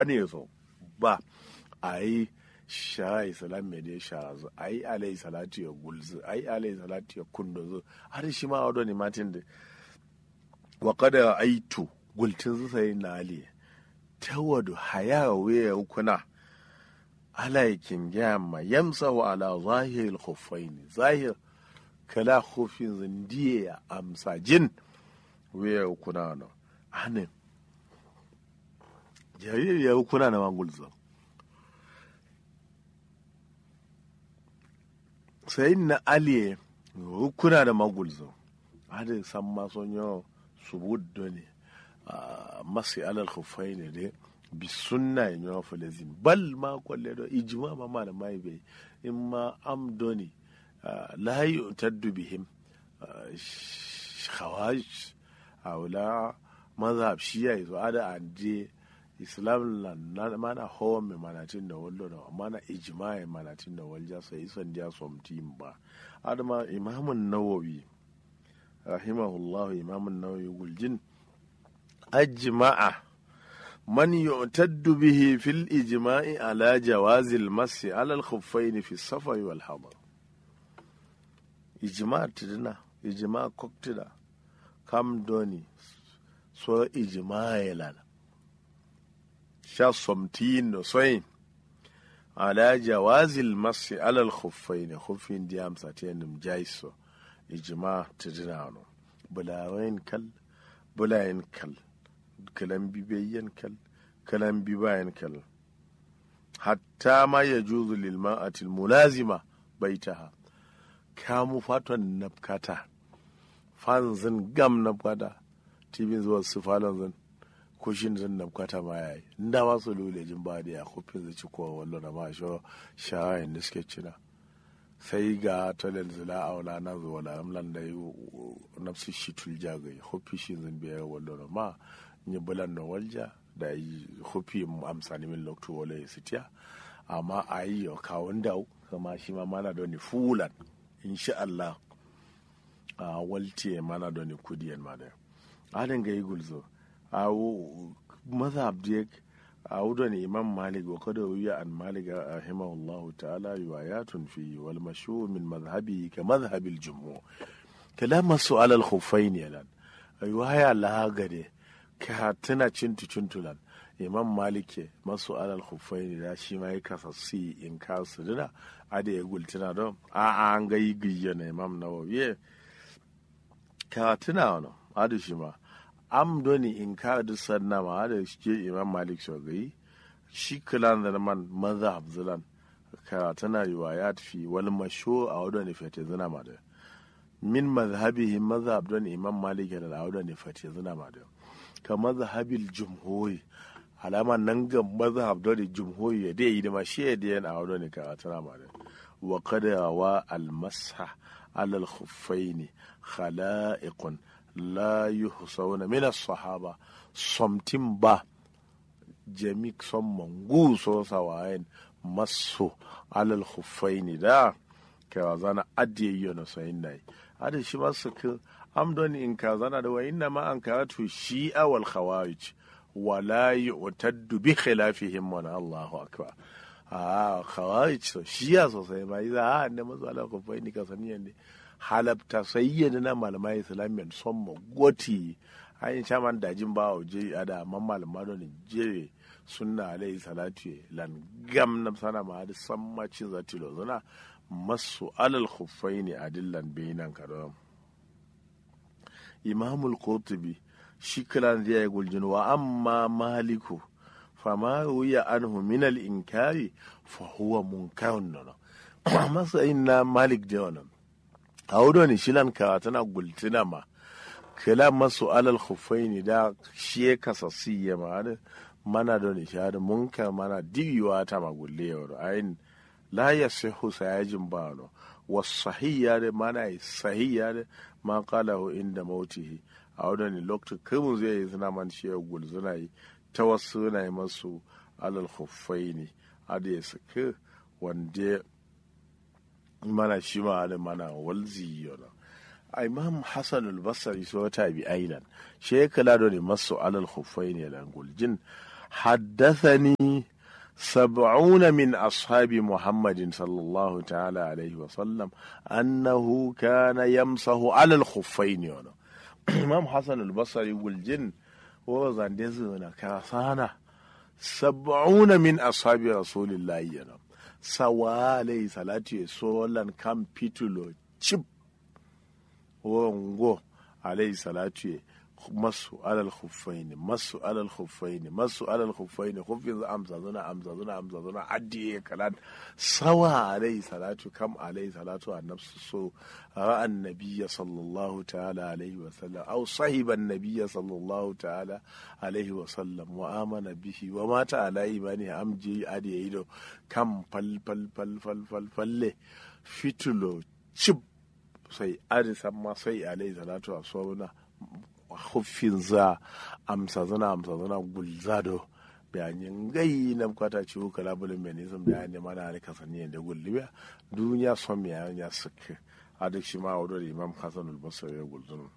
ne so ba a yi sha islam mai dai sha zu a yi alai salatu ya gulzu a yi alai salatu ya kundo zu har shi ma wado ne matin da wa kada aitu gultin zu sai na ali ta wadu haya waya kuna alaikin gyamma yamsa wa ala zahir khuffaini zahir kala khufin zindiye ya amsa jin waya kuna no anin jariri ya kuna na mangulzo sai na aliye kuna da magulzo hada san mason yau subuddo ne masu alal khufai ne dai bi sunna in yawa falazin bal ma kwalle do ijma ma ma da mai bai in ma amdoni la yu'taddu bihim khawaj awla mazhab shiya yazo ada ande islam na mana hawan mai manatin da wallo da mana ijma'i manatin da walja sai isan dia somtim ba adama imamun nawawi rahimahullahu imamun nawawi guljin ajma'a man yu'taddu bihi fil ijma'i ala jawazil masi ala al khuffain fi safari wal hadar ijma' tidina ijma' koktida kam doni so ijma'i lana sha somtin da soyin ala jawazil masi alal khuffai ne khuffin di amsa ta yanim jaiso ijma ta dinano bulawain kal bulayen kal kalan bibayyan kal kalan bibayen kal hatta ma ya juzu lil ma'atil mulazima baitaha kamu faton nafkata fanzin gam nafkata tibin zuwa su falon zan ko shi ne zan kwata ma yayi inda ma su lule jin ba da ya kofin zai ci kowa wallo na ma sho shawayin da suke cina sai ga talal zila a wala na zuwa la amlan da yi nafsu shi tulja ga yi hofi shi zan biya wallo na ma yi bulan na walja da yi hofi amsani min loktu wala ya sitiya amma a yi yau kawun da kama shi ma mana da ni fulan insha Allah a waltiye mana da ni kudiyan ma da adin ga yi gulzo awo mazhab diyek awudo ne imam malik wa kada wiya an malik rahimahullah ta'ala riwayatun fi wal mashhur min madhhabi ka madhhab al jumhur kalam su'al al khuffain yalan riwaya la gade ka tana cintu cintulan imam malik masu alal khuffain da shi ma ya kasassi in ka su dina ada ya gultuna don a an ga yi giyya na imam nawawi ka tuna wani ada shi ma am doni in ka du sanna ma da shi imam malik shogai shi kilan da man mazhab zilan ka tana riwayat fi wal mashu a wadda ne fete zina ma da min mazhabihi mazhab don imam malik da wadda ne fete zina ma da ka mazhabil jumhuri alama nan ga mazhab don jumhuri ya dai yi da ma shi ya da yana wadda ne ka tana ma da wa kada wa al masha alal khuffaini khala'iqun la yuhsawna min as-sahaba somtin ba jami son mangu so sawayen masu alal khuffaini da ka zana adiye yono sayin nai ada shi masu ka amdon in ka zana da wayin ma an karatu shi'a wal khawarij wala yu'taddu bi khilafihim wa Allahu akbar a khawarij so shi'a sosai ba iza a ne masu alal khuffaini ka saniyan ne halabta sayyana na malamai islamiyan son magoti an yi shaman dajin ba wa je a da man malama don jere sunna alayhi salatu lan gam na sana ma da san macin zati lo zana masu alal khuffaini adillan bainan kadam imamul qurtubi shi kiran zai yi guljin wa amma maliku fama ruya anhu min al inkari fa huwa munkarun nan masa inna malik da wannan a wudo ne shilan ka tana gultina ma kila masu alal khuffaini da shi ya kasassi ya ma mana da nishadi munka mana digiwa ta magulle yau ayin la ya sihu sayajin ba no wasahiyya da mana sahiyya da ma qalahu inda mautihi a wadda ne lokacin kirmin zai yi suna man shi ya gul suna yi ta wasu na yi masu alal khuffaini ada ya saki wanda mana shi ma da mana walzi yana a imam hassan al-basri so ta bi aidan shi ya kula da ne masu alal khuffaini lan guljin حدثني سبعون من أصحاب محمد صلى الله تعالى عليه وسلم أنه كان يمسح على الخفين يعني. إمام حسن البصري والجن وزندزنا كاسانا سبعون من أصحاب رسول الله يعني. sawa alayhi salatu ya solan kan pitulo chip wongo alayhi salatu ya masu alal khuffaini masu alal khuffaini masu alal khuffaini khuffin amsa zuna amsa zuna amsa zuna addiye kalan sawa alayhi salatu kam alayhi salatu annabsu so ra'a annabiyya sallallahu ta'ala alayhi wa sallam aw sahiba annabiyya sallallahu ta'ala alayhi wa sallam wa amana bihi wa mata ala imani amji adiye ido kam fal fal fal fal fal falle fitulo chip sai arisan ma sai alayhi salatu wa sallam huffin za amsa zana amsa zana gulzado bayanin gai na kwata ciwo kala bulin menism da ya nema na harika sani da gullibiya duniya son ya ya suke a duk shi ma wadda imam hassan albasar ya gulzunu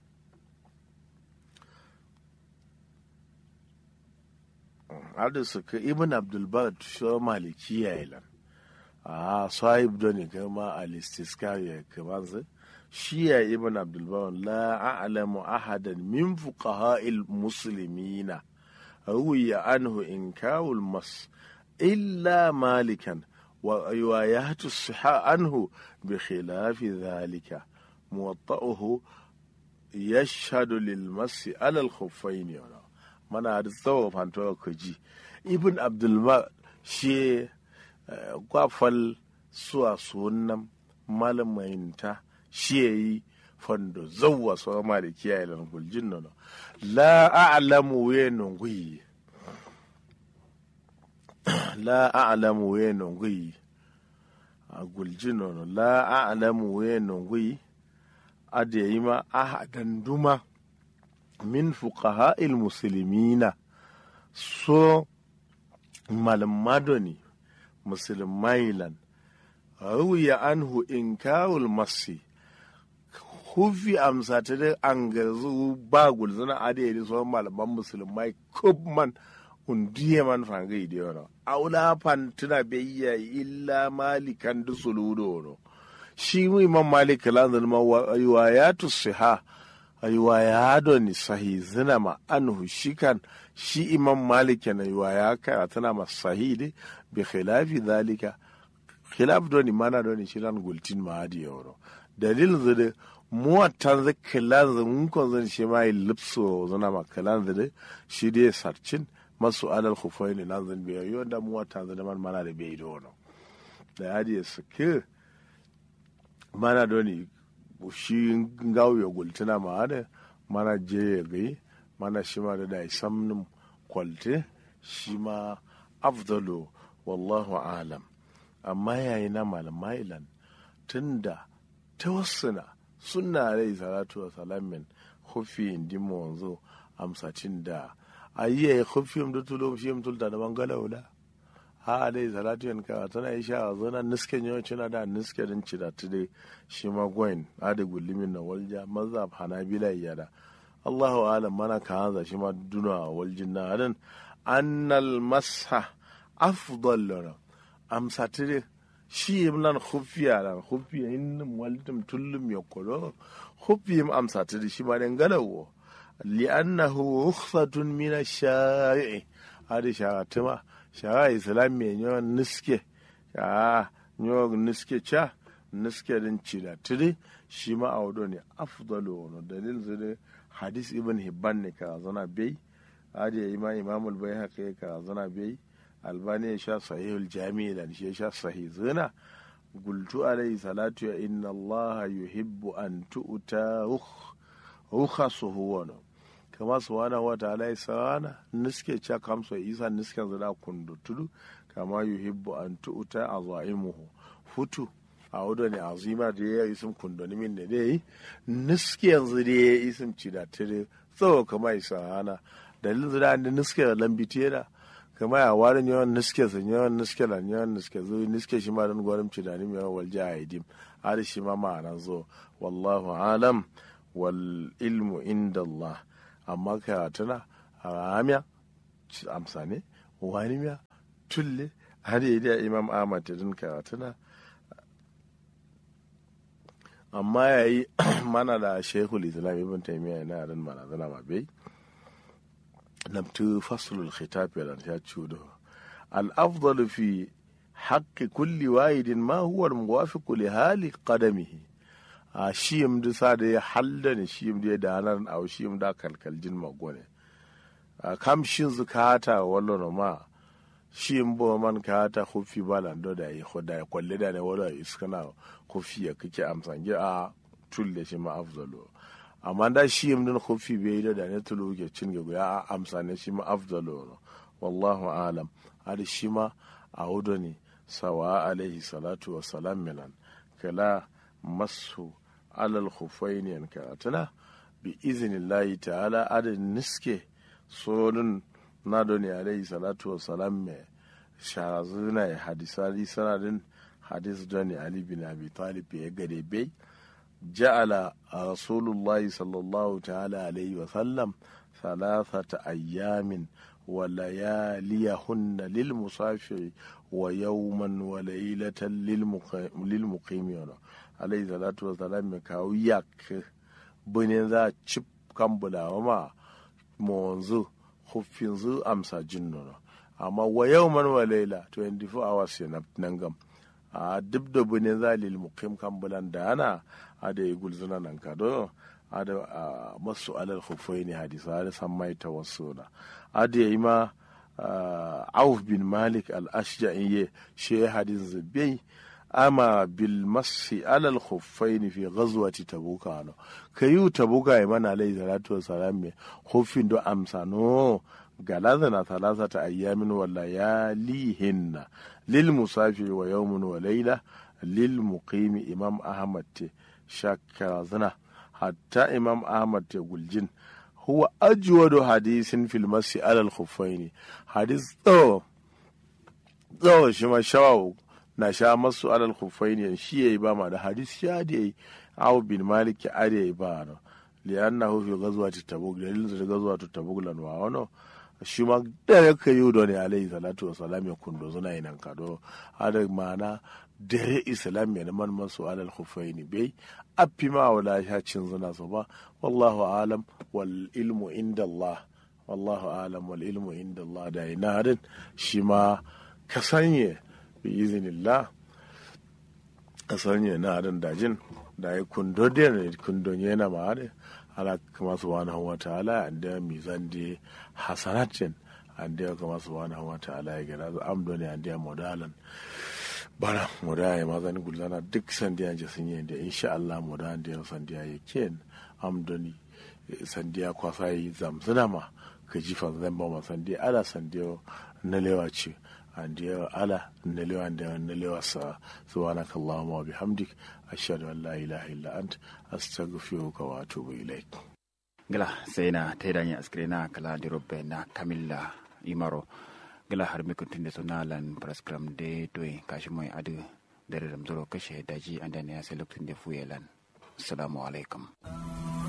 hada suka ibn abdulbar shi malikiya ilan a sahib doni kama alistiska ya kama zai shiya ibn abdulbawan la a'lamu ahadan min fuqaha'il muslimina ruwiya anhu inkawul mas illa malikan wa riwayatu siha anhu bi khilafi dhalika muwatta'uhu yashhadu lil masi ala al khuffayn mana da tsawo fanto ko ji ibn abdulbar shi kwafal suwa sunan malamayinta shi ya yi fando zauwa sama da kiyaye lan guljin nono la a'lamu we nongui la a'lamu we nongui a guljin nono la a'lamu we nongui ade yi ma ahadan duma min fuqaha'il muslimina so malamadoni musulmailan ruwiya anhu inkawul masi hufi amsa ta da an garzu ba gulzuna adiyar sauran malaman musulmai kubman undiye man fangai da yana aula fantuna bayya illa malikan da suludo no shi mu imam malik lanzan ma wa ya tusiha ayuwa ya doni sahi zina ma anhu shikan shi imam malik na yuwa ya kara tana ma sahi de bi khilafi dhalika khilaf doni mana doni shiran gultin ma hadi yoro dalil zade muwatan zai kilan zai mun kon zan shi ma lipso zana ma kilan zade shi dai sarcin masu alal khufaini nan zan biya yo da muwatan zade man mana da bai do no da hadi suke mana doni shi ngawo ya gultina ma hada mana je ya gai mana shi ma da dai samnin kwalte shi ma afdalu wallahu alam amma yayi na malamailan tunda tawassuna sunna rai salatu wa salamin hufi indi wanzu amsacin da ayiye hufi da tulum shi tulta da bangala wula ha dai salatu yan ka tana yi sha zona nisken yau cina da niske din cida tude shi ma gwain ada gullimin na walja mazhab hanabila yada Allahu alam mana ka hanza shi ma duna waljin na adan annal masha afdal lana amsatire shi nan hufiya nan hufiya in waltum tullum ya kolo hufiyim amsatire shi ma den galawo li'annahu rukhsatun min ash-shari'i hadi sharatuma shara islam me nyo niske ya nyo niske cha niske din cida tiri shi ma awdo ne afdalu no dalil zade hadis ibn hibban ne ka zana bai hadi imam imam al-bayhaqi ka zana bai albani ya sha sahihul jami'i da shi ya sha sahih zina gultu alayhi salatu ya inna allaha yuhibbu an tu'ta rukhasuhu wa kama subhanahu wa ta'ala ya sana niske cha kamso isa niske zina kundu tudu kama yuhibbu an tu'ta azaimuhu futu a wudo ne azima da ya isim kundoni min ne dai niske yanzu da ya isim cida tire tsawo kama isa hana dalilin zira da niske lambitiyar kama ya warin yawan niske sun yawan niske lan yawan niske zo niske shi ma dan gwarim ci dani yawan walja a idim har shi ma ma'ana zo wallahu alam wal ilmu inda Allah amma ka tana a ramiya amsane wani miya tulle har yi da imam ahmad ta din karatuna amma ya yi mana da shekul islam ibn taimiyya yana yaran mana zana ma bai nabtu faslul khitab ya ya cudo al-afdalu fi haqqi kulli wahidin ma huwa al-muwafiqu li hali qadamihi a shiyim da sa da ya halda ne shiyim da ya danar a shiyim da kalkaljin magone a kam shin zukata wallo ma shiyim bo man kata hufi balan do da yi hoda ya kwalle da ne wala iskana hufi ya kike amsan a tulle shi ma afdalu amma da shiyim din hufi bai da da ne tulu ke cin ga ya amsa ne shi ma afdalu wallahu alam hadi shi ma a hudu ne sawa alaihi salatu wa salam milan kala masu alal khufaini yan karatuna bi izinillahi ta'ala adin niske sonun na doni alaihi salatu wa salam me sharazuna ya hadisari sanadin hadis doni ali bin abi talib ya gade bai ja'ala rasulullahi sallallahu ta'ala alaihi wa sallam thalathata ayyamin ولياليهن للمسافر ويوما وليلة للمقيم عليه الصلاة والسلام kawo yak bane za a cip kan bulawa ma monzu huffin zu amsa jinnono amma wa yawman wa laila 24 hours ya nan gam a duk da bane za lil muqim kan bulan da ana a da gulzuna nan ka do a da masu alal huffaini hadisa da san mai tawassuna ada yi ma auf bin malik al-ashja'i ye she hadin zubai ama bil masi alal khuffain fi ghazwati tabuka no kayu tabuka ya mana alayhi salatu wassalam me khuffin do amsano galaza na thalathata ayyamin wa layalihinna lil musafiri wa yawmun wa layla lil muqimi imam ahmad te shakara zana hatta imam ahmad te guljin huwa ajwadu hadisin fil masi alal khuffaini hadis tsawo tsawo shi ma shawawu na sha masu alal khuffaini shi yayi ba ma da hadis sha da yayi aw bin malik ya are yayi ba no li'annahu fi ghazwati tabuk dalilin da ghazwati tabuk lan wa wano shi ma da ya kai yudo ne alayhi salatu wa salam ya kundo zuna yinan kado ada mana dare islam ya man masu alal khuffaini bai affi ma wala ya cin zina su ba wallahu alam wal ilmu inda Allah wallahu alam wal ilmu inda Allah da ina din shi ma ka sanye bi izinillah ka sanye na din dajin da ya kundo da ne kundo yana ma da ala kama subhanahu wa ta'ala anda mizan de hasanatin anda kama subhanahu wa ta'ala ya gana amdo ne anda modalan bara moda ya mazani gulzana duk sandiya je sun yi da insha Allah moda da ya sandiya ya ken amdoni sandiya kwasa yi zamzuna ma ka ji fa zan ba ma sandiya ala sandiya na lewa ce andiya ala na lewa da na lewa sa subhanaka allahumma wa bihamdik ashhadu an la ilaha illa ant astaghfiruka wa atubu ilaik gala sai na taidanya askrena kala dirobbe na kamilla imaro gala har mi kuntunde so nalan prescram de doy kashi moy adu dere dam zoro kashe daji andane ya sai lokacin da fuyelan assalamu alaikum